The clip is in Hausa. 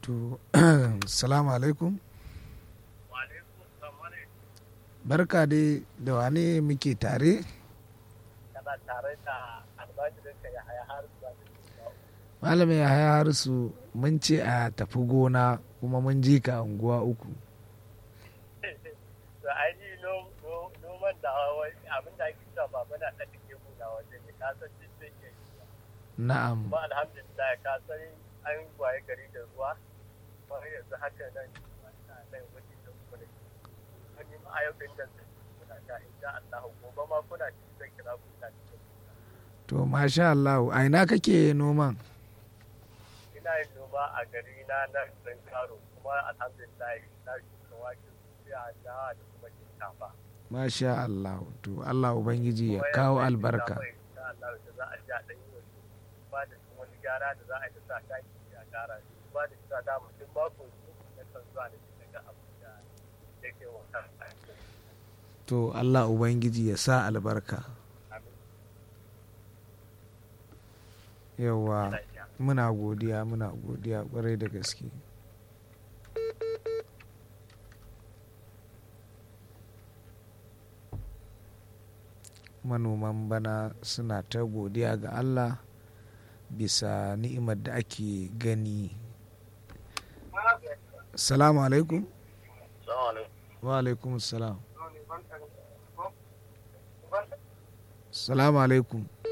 to salamu alaikum barka dai da wane muke tare kana tare da albajirinka ya haya har zuwa malamin ya haya harisu mun ce a tafi gona kuma mun ji ka unguwa uku to ainihi noman da abin da ake cewa baba na ɗan take muna wajen ne ka san duk da ke na'am ba alhamdulillah ka san an waye gari da ruwa kuma yanzu haka nan na nan wajen da kuma da wani ma'ayyukan da kuna sha insha Allah gobe ma kuna cikin zan kira ku na cikin to masha Allah a ina kake noman ina yin noma a gari na na ɗan karo kuma alhamdulillah na shuka wake a da da kuma shinkafa masha Allah to Allah ubangiji ya kawo albarka Allah da za a ja ɗan yi wasu ba da wani gyara da za a yi da sa taki a gyara ba da sa dama duk mako su na kan zuwa da shi daga abu da yake wata to Allah ubangiji ya sa albarka yawa muna godiya muna godiya kwarai da gaske manoman bana suna ta godiya ga Allah bisa ni'imar da ake gani salamu alaikum wa alaikum salam salamu alaikum